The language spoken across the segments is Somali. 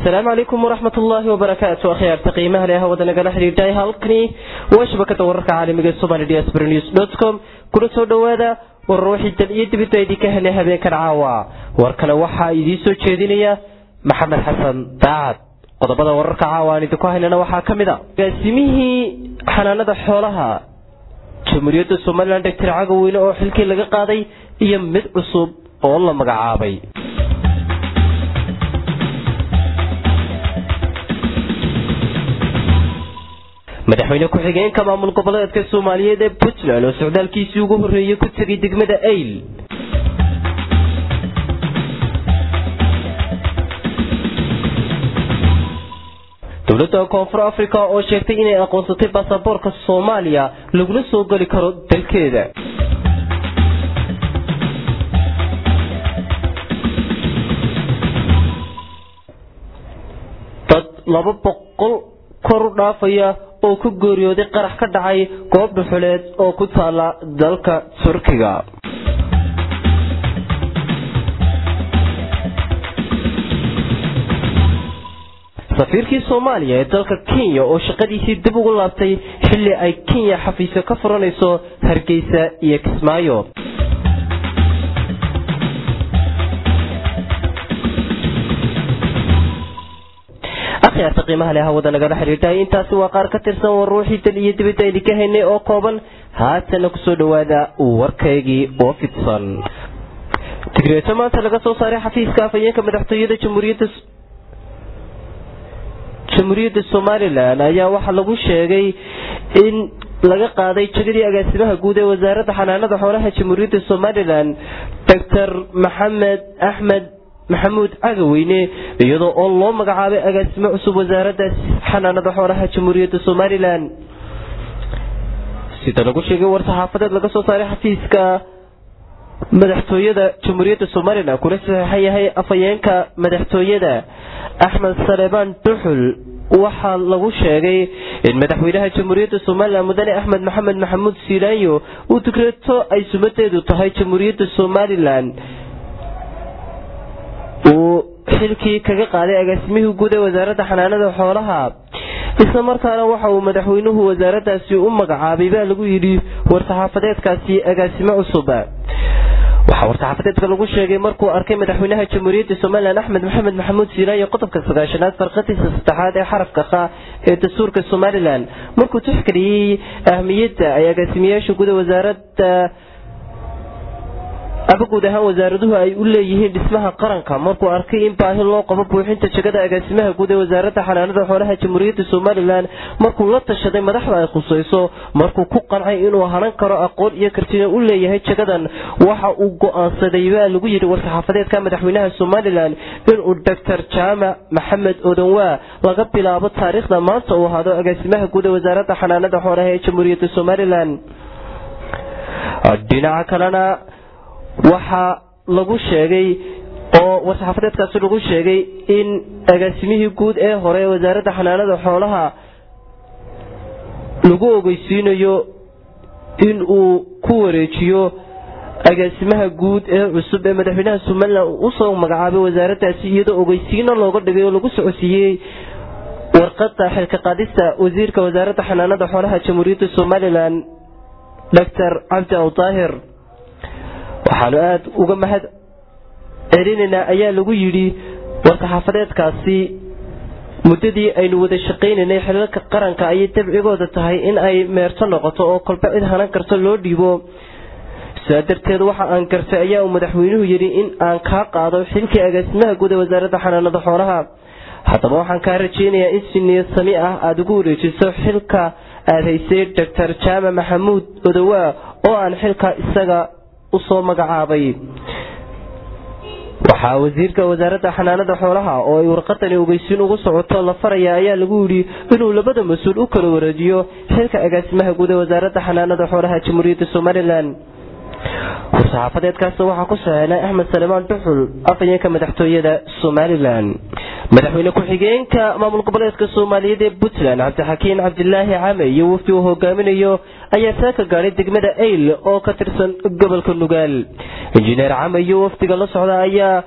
asalaamu calaykum waraxmat ullaahi wabarakaatu akhyaarta qiimaha leh hawada nagala xidhiidhay halkani waa shabakada wararka caalamiga somali dsbr news com kuna soo dhowaada warar wixii dal iyo dibidba idinka helay habeenkan caawa warkana waxaa idiin soo jeedinaya maxamed xasan daacad qodobada wararka caawa aan idinku haynana waxaa ka mid a agaasimihii xanaanada xoolaha jamhuuriyadda somalilan doctor cagaweyne oo xilkii laga qaaday iyo mid cusub oo la magacaabay madaxweyne ku-xigeenka maamul goboleedka soomaaliyeed ee puntland oo socdaalkiisii ugu horreeyey ku tegay degmada ayl dowladda koonfur africa oo sheegtay inay aqoonsatay baasaboorka soomaaliya laguna soo geli karo dalkeeda dad laba boqol kor u dhaafaya oo ku geeriyooday qarax ka dhacay goob dhuxuleed oo ku taala dalka turkiga safiirkii soomaaliya ee dalka kenya oo shaqadiisii dib ugu laabtay xilli ay kenya xafiisyo ka furanayso hargeysa iyo kismaayo akhyaarta qiimaha leh hawada nagala xidhiidhay intaasi waa qaar ka tirsan war ruuxii dal iyo dibadda idinka haynay oo kooban haatana kusoo dhowaada warkaygii oo fidsan tigreeto maanta laga soo saaray xafiiska afhayeenka madaxtooyada jamhuuriyadda jamhuuriyadda somalilan ayaa waxaa lagu sheegay in laga qaaday jegadii agaasimaha guud ee wasaaradda xanaanada xoolaha jamhuuriyadda somalilan doctor maxamed axmed maxamuud cagaweyne iyadoo oo loo magacaabay agaasimo cusub wasaaradda xanaanada xoolaha jamhuuriyadda somalilan sida lagu sheegay war-saxaafadeed laga soo saaray xafiiska madaxtooyada jamhuuriyadda somalilan kuna saxeixan yahay afhayeenka madaxtooyada axmed saleebaan duxul waxaa lagu sheegay in madaxweynaha jamhuuriyadda somalilan mudane axmed maxamed maxamuud siilaanyo uu digreeto ay sumadeedu tahay jamhuuriyadda somalilan uu xilkii kaga qaaday agaasimihii guud ee wasaaradda xanaanada xoolaha isla markaana waxa uu madaxweynuhu wasaaraddaasi u magacaabay baa lagu yidhi war-saxaafadeedkaasi agaasimo cusub waxaa war-saxaafadeedka lagu sheegay markuu arkay madaxweynaha jamhuuriyadda somalilan axmed maxamed maxamuud siilaayo qodobka sagaashanaad farqadiisa saddexaad ee xarafka kha ee dastuurka somalilan markuu tixgeliyey ahmiyadda ay agaasimayaasha guud ee wasaaradda aba guud ahaan wasaaraduhu ay u leeyihiin dhismaha qaranka markuu arkay in baahi loo qabo buuxinta jegada agaasimaha guud ee wasaaradda xanaanada xoolaha jamhuuriyadda somalilan markuu la tashaday madaxda ay khusayso markuu ku qancay inuu hanan karo aqoon iyo kartina u leeyahay jagadan waxa uu go-aansaday baa lagu yidhi war-saxaafadeedka madaxweynaha somalilan inuu doctor jaamac maxamed odanwaa laga bilaabo taariikhda maanta uu ahaado agaasimaha guud ee wasaaradda xanaanada xoolaha ee jamhuuriyadda somalilan dhinaca kalena waxaa lagu sheegay oo war-saxaafadeedkaasi lagu sheegay in agaasimihii guud ee hore ee wasaaradda xanaanada xoolaha lagu ogeysiinayo in uu ku wareejiyo agaasimaha guud ee cusub ee madaxweynaha somalilan usoo magacaabay wasaaraddaasi iyadoo ogeysiino looga dhigay oo lagu socodsiiyey warqada xilka qaadista wasiirka wasaaradda xanaanada xoolaha jamhuuriyadda somalilan doctor cabdi awdaahir waxaanu aada uga mahad celinaynaa ayaa lagu yidhi war-saxaafadeedkaasi muddadii aynu wada shaqaynaynay xilalka qaranka ayay dabcigooda tahay in ay meerto noqoto oo kolba cid hanan karto loo dhiibo sidaa darteed waxa aan gartay ayaa uu madaxweynuhu yidhi in aan kaa qaado xilkii agaasimaha guud ee wasaaradda xanaanada xoolaha haddaba waxaan kaa rajaynayaa in si niyad sami ah aada ugu wareejiso xilka aada haysay doctor jaamac maxamuud odowaa oo aan xilka isaga usoo magacaabay waxaa wasiirka wasaaradda xanaanada xoolaha oo ay warqadani ogeysiin ugu socoto la faraya ayaa lagu yidhi inuu labada mas-uul u kala wareejiyo xilka agaasimaha guud ee wasaaradda xanaanada xoolaha jamhuuriyadda somalilan war-saxaafadeedkaasna waxaa ku saxeynay axmed salemaan duxul afhayeenka madaxtooyada somalilan madaxweyne ku-xigeenka maamul goboleedka soomaaliyeed ee puntland cabdixakiin cabdilaahi came iyo wafdi uu hogaaminayo ayaa saaka gaadhay degmada ayl oo ka tirsan gobolka nugaal injineer came iyo wafdiga la socda ayaa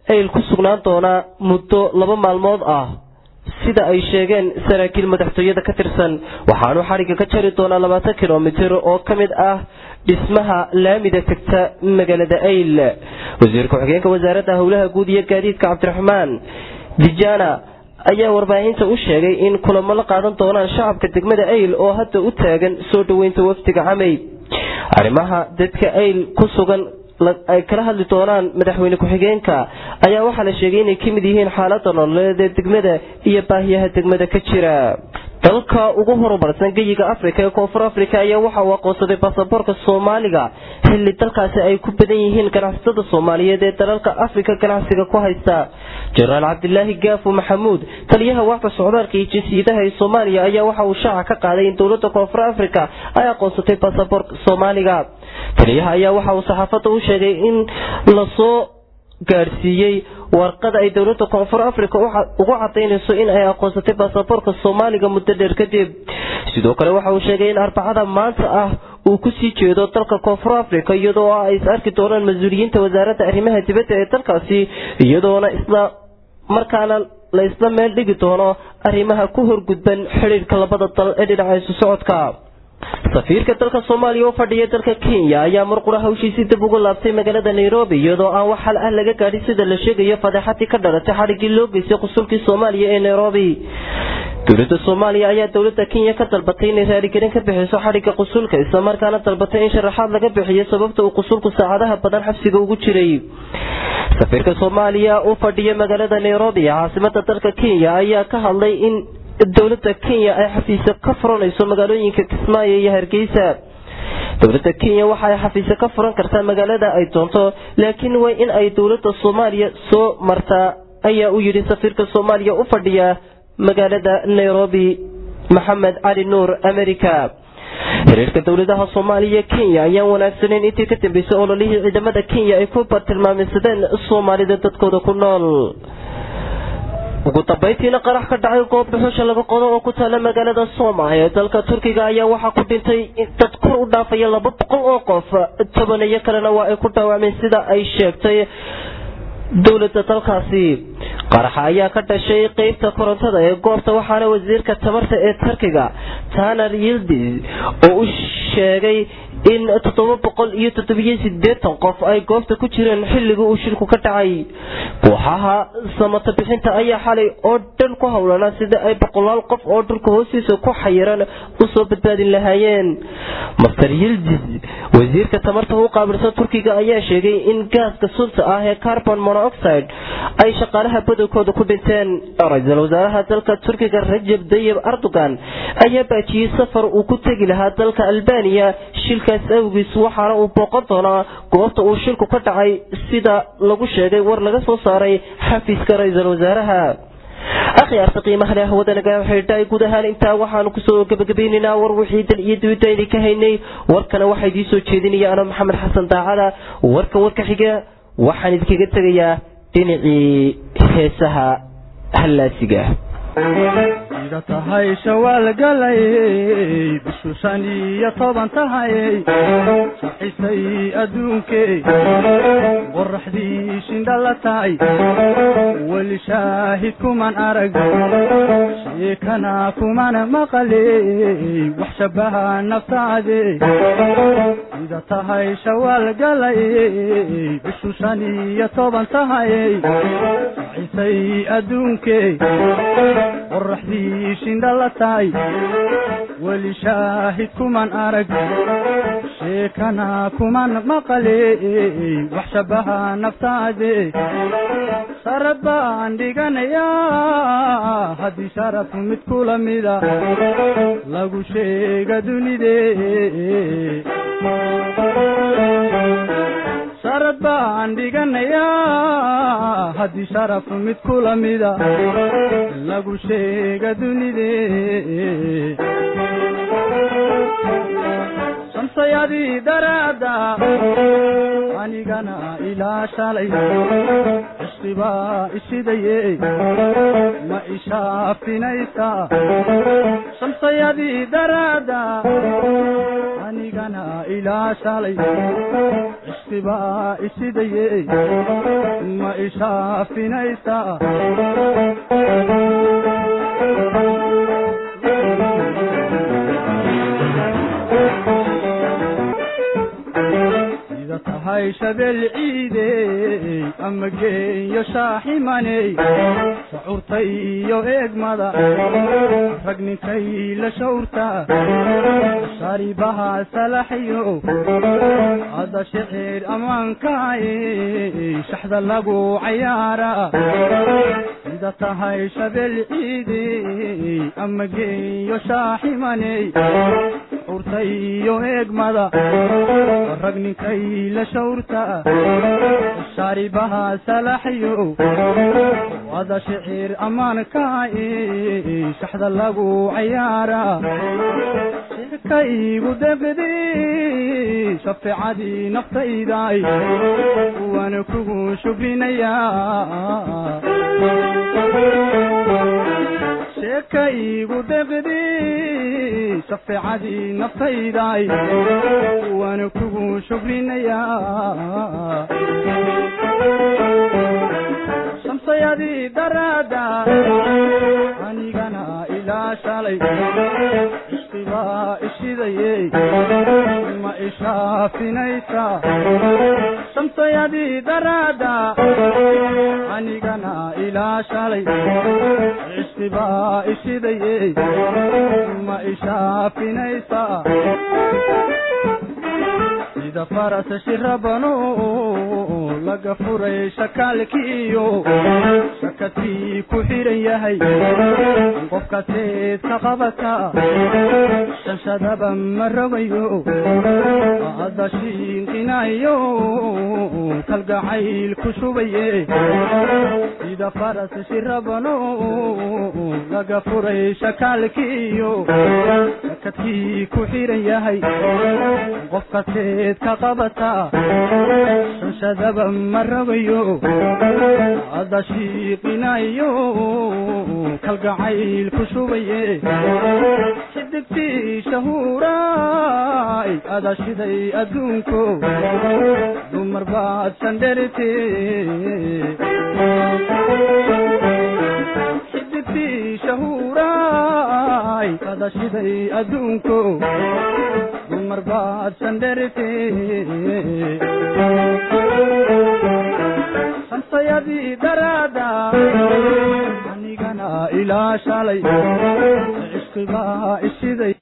ayl ku sugnaan doonaa muddo laba maalmood ah sida ay sheegeen saraakiil madaxtooyada ka tirsan waxaanu xadhigga ka jari doonaa labaatan kilomitir oo ka mid ah dhismaha laamida tegta magaalada ayl wasiir ku-xigeenka wasaaradda howlaha guud iyo gaadiidka cabdiraxmaan dijana ayaa warbaahinta u sheegay in kulamo la qaadan doonaan shacabka degmada ayl oo hadda u taagan soo dhoweynta wafdiga camey arrimaha dadka ayl ku sugan ay kala hadli doonaan madaxweyne ku-xigeenka ayaa waxaa la sheegay inay ka mid yihiin xaalada nololeed ee degmada iyo baahiyaha degmada ka jira dalka ugu horumarsan geyiga afrika ee koonfur afrika ayaa waxa uu aqoonsaday baasaboorka soomaaliga xilli dalkaasi ay ku badan yihiin ganacsatada soomaaliyeed ee dalalka afrika ganacsiga ku haysta jenaraal cabdilaahi gaafo maxamuud taliyaha waaxda socdaalka iyo jinsiyadaha ee soomaaliya ayaa waxa uu shaaca ka qaaday in dowlada koonfur afrika ay aqoonsatay baasaboorka soomaaliga taliyaha ayaa waxa uu saxaafadda u sheegay in lasoo gaadhsiiyey warqada ay dowlada koonfur africa ugu cadaynayso in ay aqoonsatay baasaboorka soomaaliga muddo dheer kadib sidoo kale waxa uu sheegay in arbacada maanta ah uu kusii jeedo dalka koonfur africa iyadoo ay is arki doonaan mas-uuliyiinta wasaaradda arrimaha dibadda ee dalkaasi iyadoona isla markaana la isla meel dhigi doono arrimaha ku horgudban xidhiirka labada dal ee dhinaca isu socodka safiirka dalka soomaaliya oo fadhiya dalka kenya ayaa marqura hawshiisii dib ugu laabtay magaalada nairobi iyadoo aan wax hal ah laga gaadhin sida la sheegayo fadeexadii ka dhalatay xadhiggii loo geystay qusulkii soomaaliya ee nairobi dowlada soomaaliya ayaa dowlada kenya ka dalbatay inay raaligelin ka bixiso xadhigga qusulka islamarkaana dalbatay in sharaxaad laga bixiyo sababta uu qusulku saacadaha badan xabsiga ugu jiray safiirka soomaaliya u fadhiya magaalada nairobi ee caasimada dalka kenya ayaa ka hadlay in dowlada kenya ay xafiisyo ka furanayso magaalooyinka kismaayo iyo hargeysa dowlada kenya waxa ay xafiisyo ka furan kartaa magaalada ay doonto laakiin waa in ay dowlada soomaaliya soo martaa ayaa u yidhi safiirka soomaaliya u fadhiya magaalada nairobi maxamed cali nuur america xiriirka dowladaha soomaaliya kenya ayaan wanaagsaneyn intii ka dambeysay ololihii ciidamada kenya ay ku bartilmaameysadeen soomaalida dadkooda ku nool ugu dambayntiina qarax ka dhacay goob dhuxusha laga qodo oo ku taala magaalada sooma ee dalka turkiga ayaa waxaa ku dhintay dad kor u dhaafaya laba boqol oo qof tobaneyo kalena waa ay ku dhaawacmeen sida ay sheegtay dowlada dalkaasi qaraxa ayaa ka dhashay qeybta korontada ee goobta waxaana wasiirka tamarta ee turkiga tanar yildiz oo u sheegay in toddoba boqol iyo toddobiyo sideetan qof ay goobta ku jireen xilligii uu shilku ka dhacay kooxaha samata bixinta ayaa xalay oo dhan ku howlanaa sida ay boqolaal qof oo dhulka hoostiisa ku xayiran usoo badbaadin lahaayeen master yildiz wasiirka tamarta u qaabilsan turkiga ayaa sheegay in gaaska sunta ah ee carbon monoxide ay shaqaalaha badankooda ku dhinteen ra-iisul wasaaraha dalka turkiga rajab dayib erdogan ayaa baajiyey safar uu ku tegi lahaa dalka albaniya shilkaas awgiis waxaana uu booqan doonaa goobta uu shilku ka dhacay sida lagu sheegay war laga soo saaray xafiiska ra-iisul wasaaraha akhyaarta qiimaha leh wadanaga xidhay guud ahaan intaa waxaanu kusoo gabagabaynaynaa war wixii dal iyo dibadda ayna ka haynay warkana waxaa idiin soo jeedinaya ana maxamed xasan daacada warka warka xiga waxaan idinkaga tegayaa dhinacii heesaha hallaasiga ida tahay shawaal galayey bishu shan iyo toban tahayey saxisay adduunkey qoraxdii shindha la tahay weli shaahid kuman arag sheekana kuman maqaley wax shabaha naftaade ida tahay shawaal galayey bishu shan iyo toban tahayey saxisay adduunkey qoraxdii shindha la tahay weli shaahid kuman arag sheekana kuman maqaley wax shabaha naftaade sharad baan dhiganayaa haddii sharaf mid kula mida lagu sheega dunide sharad baan dhiganayaa haddii sharaf mid kula mida lagu sheega dunide shamsayadii daraada anigana ilaa shalay cishqibaa ishidaye ma ishaafinaysa shamsayadii daraada anigana ilaa shalay cishqibaa isidaye ma ishaafinaysaa sida tahay shabeel ciidey ama geeyo shaaximaney shacuurta iyo eegmada rag ninkay la shawrta sharibaha salaxyo hadda shicir ammaankaay shaxda lagu cayaara sida tahay shabeel ciidey ama geeyo shaaximaney shacuurta iyo eegmada rag ninkay la shawrta shaaribaha salaxyo wada shicir ammaankaay shaxda lagu cayaara shirka iigu deqdi shafeecadii naftayday waana kugu shukrinayaa sheeka iigu deqdi shafeecadii naftayday waana kugu shukrinayaa shamsayadii daraada anigana ilaa shalay ishqibaa ishidaye ma ishaafinaysaa shamsayadii daraada anigana ilaa shalay ishqibaa ishidaye ma ishaafinaysaa sida faras shirabano laga furay shakaalkiiyo shakadkii ku xiran yahay qofka teed ka qabata shanshadaba ma rogayo hadda shiinqinayo kalgacayl ku shubaye sida faras shirabano laga furay shakaalkiiyo shakadkii ku xiran yahay qofka teed ka qabata shanshadaba ma rogayo hadda shiiqinayo kalgacayl ku shubaye xidigtii shahuuraay ada shiday adduunko dumar baad sandherite xidigtii shahuuraay ada shiday adduunko dumar baad sandherite shamsayadii daraada anigana ilaa shalay cishqibaa ishiday